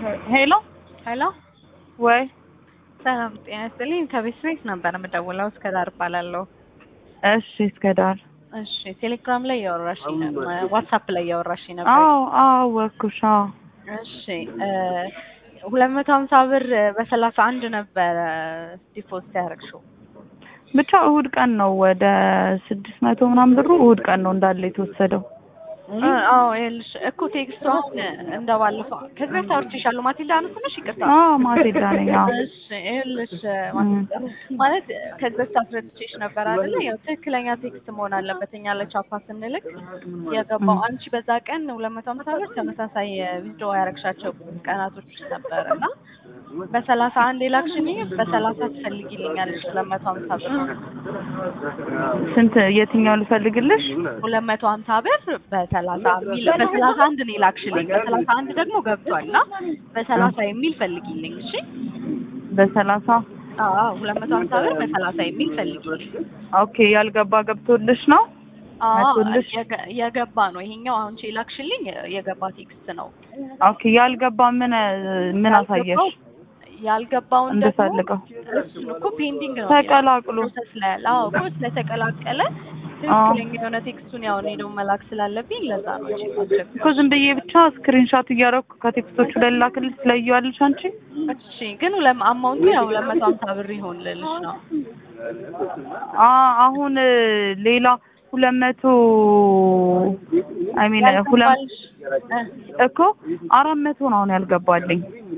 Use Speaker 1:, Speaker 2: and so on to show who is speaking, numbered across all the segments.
Speaker 1: ሄሎ
Speaker 2: ሄሎ
Speaker 1: ወይ
Speaker 2: ሰላም ጤና ይስጥልኝ። ከቤት ቤት ነበር የምደውለው። እስከ ዳር እባላለሁ።
Speaker 1: እሺ እስከ ዳር
Speaker 2: እሺ ቴሌግራም ላይ እያወራሽኝ ነበር፣ ዋትሳፕ ላይ እያወራሽኝ ነበር።
Speaker 1: አዎ አዎ ወኩሽ አዎ
Speaker 2: እሺ ሁለት መቶ ሀምሳ ብር በሰላሳ አንድ ነበረ ዲፖዚት ያደረግሽው።
Speaker 1: ብቻ እሁድ ቀን ነው ወደ ስድስት መቶ ምናምን ብሩ እሁድ ቀን ነው እንዳለ የተወሰደው።
Speaker 2: አዎ ይኸውልሽ እኮ ቴክስቷን እንደባለፈው ከዚህ በፊት አውርቼሻለሁ። ማቲልዳ አነስነሽ ይቅርታ።
Speaker 1: አዎ ማቴዳ ነኝ። አዎ
Speaker 2: እሺ ይኸውልሽ ማቲልዳ ማለት ከዚህ በፊት አስረድቼሽ ነበር አይደለ? ያው ትክክለኛ ቴክስት መሆን አለበት። እኛ ለቻፓ ስንልክ የገባው አንቺ በዛ ቀን ሁለት መቶ ሀምሳ ብር ተመሳሳይ ቪዲዮ ያረግሻቸው ቀናቶች ነበር እና በሰላሳ አንድ የላክሽልኝ በሰላሳ ትፈልጊልኛለሽ ሁለት መቶ ሀምሳ ብር
Speaker 1: ስንት የትኛው ልፈልግልሽ?
Speaker 2: ሁለት መቶ ሀምሳ ብር በሰላሳ የሚል በሰላሳ አንድ ነው የላክሽልኝ። በሰላሳ አንድ ደግሞ ገብቷል እና በሰላሳ የሚል ፈልጊልኝ። እሺ
Speaker 1: በሰላሳ
Speaker 2: አዎ ሁለት መቶ ሀምሳ ብር በሰላሳ የሚል ፈልጊልኝ።
Speaker 1: ኦኬ ያልገባ ገብቶልሽ ነው?
Speaker 2: አዎ
Speaker 1: መቶልሽ?
Speaker 2: የገ- የገባ ነው ይሄኛው። አሁን የላክሽልኝ የገባ ቴክስት ነው።
Speaker 1: ኦኬ ያልገባ ምን ምን አሳየሽ?
Speaker 2: ያልገባውን ደግሞ
Speaker 1: እንድፈልገው
Speaker 2: እሱን እኮ ፔንዲንግ ነው
Speaker 1: ተቀላቅሎ
Speaker 2: ፕሮሰስ ላይ ያለ። አዎ እኮ ስለተቀላቀለ ትክክለኛ የሆነ ቴክስቱን ያው እኔ ደግሞ መላክ ስላለብኝ ለዛ ነው እንጂ ማድረግ
Speaker 1: እኮ ዝም ብዬ ብቻ ስክሪንሾት እያደረኩ ከቴክስቶቹ ላይ ላክልሽ ትለይዋለሽ አንቺ?
Speaker 2: እሺ ግን ሁለት አማውንቱ ያው ሁለት መቶ ሀምሳ ብር ይሆን ልልሽ ነው።
Speaker 1: አ አሁን ሌላ ሁለት መቶ አይ ሚን ሁለት
Speaker 2: ያልገባልሽ እ
Speaker 1: እኮ አራት መቶ ነው አሁን ያልገባልኝ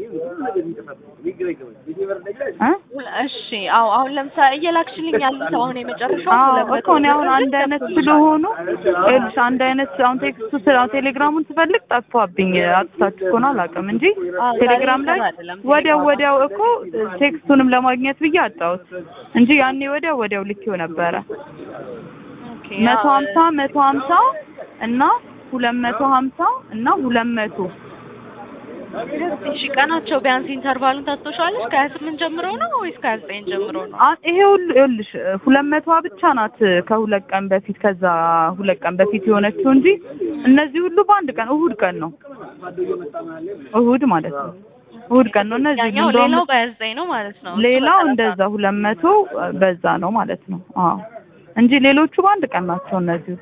Speaker 1: እ
Speaker 2: ሁለ- እሺ አዎ አሁን ለምሳሌ እየላክሽልኝ ያሉት አሁን የመጨረሻው
Speaker 1: አዎ
Speaker 2: ሁለት መቶ
Speaker 1: እኮ እኔ አሁን አንድ አይነት ስለሆኑ ይኸውልሽ አንድ አይነት አሁን ቴክስቱ ስለ ቴሌግራሙን ስፈልግ ጠፋብኝ አጥፍታችሁ ከሆነ አላውቅም እንጂ
Speaker 2: አዎ፣
Speaker 1: ቴሌግራም ላይ
Speaker 2: ዛሬ አይደለም
Speaker 1: ወዲያው
Speaker 2: ቴሌግራም
Speaker 1: ወዲያው እኮ ቴክስቱንም ለማግኘት ብዬ አጣሁት እንጂ ያኔ ወዲያው ወዲያው ልኬው ነበረ
Speaker 2: ኦኬ
Speaker 1: መቶ
Speaker 2: አዎ፣
Speaker 1: ሀምሳ መቶ ሀምሳ እና ሁለት መቶ ሀምሳ እና ሁለት መቶ
Speaker 2: እሺ ቀናቸው ቢያንስ ኢንተርቫሉን ታስታውሻለሽ? ከሀያ ስምንት ጀምሮ ነው ወይስ ከሀያ ዘጠኝ ጀምሮ ነው?
Speaker 1: አ- ይሄ ሁሉ ይኸውልሽ ሁለት መቶዋ ብቻ ናት ከሁለት ቀን በፊት ከዛ ሁለት ቀን በፊት የሆነችው እንጂ እነዚህ ሁሉ በአንድ ቀን እሁድ ቀን ነው እሁድ ማለት ነው እሁድ ቀን ነው እነዚህ
Speaker 2: ያኛው
Speaker 1: እንደውም
Speaker 2: ሌላው በሀያ ዘጠኝ ነው ማለት ነው። እሱ
Speaker 1: ሌላው
Speaker 2: በሰላሳ
Speaker 1: እንደዛ
Speaker 2: ነው።
Speaker 1: ሁለት መቶ በዛ ነው ማለት ነው አዎ እንጂ ሌሎቹ በአንድ ቀን ናቸው እነዚህ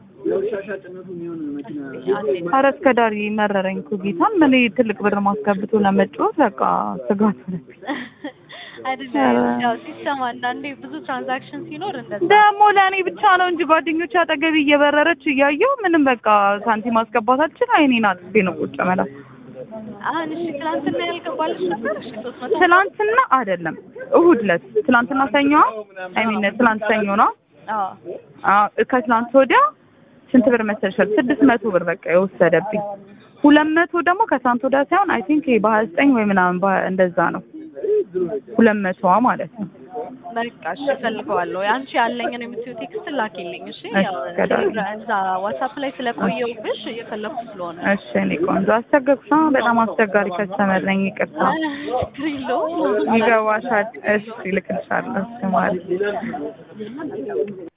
Speaker 1: ኧረ እስከ ዳር መረረኝ እኮ ጌታን ምን ትልቅ ብር ማስገብቶ ለመጫወት በቃ ስጋት ሆነብኝ
Speaker 2: አይደለም ያው ሲስተም አንዳንዴ ብዙ ትራንዛክሽን ሲኖር እንደዛ
Speaker 1: ደግሞ ለእኔ ብቻ ነው እንጂ ጓደኞች አጠገቢ እየበረረች እያየሁ ምንም በቃ ሳንቲም ማስገባት አልችል አይኔን አጥፌ ነው ቁጭ መላ
Speaker 2: አሁን እሺ ትናንትና ያልገባልሽ ነበር? እሺ ሶስት መቶ
Speaker 1: ትላንትና አይደለም እሁድ ዕለት ትላንትና ሰኞዋ አይ ሚን ትላንት ሰኞ ነው
Speaker 2: አዎ
Speaker 1: አዎ ከትላንት ወዲያ ስንት ብር መሰለሽ ስድስት መቶ ብር በቃ የወሰደብኝ ሁለት መቶ ደግሞ ከትላንት ወዲያ ሳይሆን አይ ቲንክ በሀያ ዘጠኝ ወይ ምናምን በ- እንደዛ ነው ሁለት መቶዋ ማለት ነው
Speaker 2: በቃ እሺ እፈልገዋለሁ። አንቺ ያለኝን የምትይው ቴክስት ላኪልኝ። እሺ
Speaker 1: እሺ፣
Speaker 2: ያው
Speaker 1: ከዳር።
Speaker 2: ቴሌግራ- እዛ ዋትሳፕ ላይ ስለቆየሁብሽ እየፈለኩ ስለሆነ
Speaker 1: እሺ እኔ ቆንጆ አስቸገርኩሽ አ በጣም አስቸጋሪ ከስተመር ነኝ ይቅርታ
Speaker 2: ችግር የለውም።
Speaker 1: ይገባሻል እሺ እልክልሻለሁ እሺ ማለት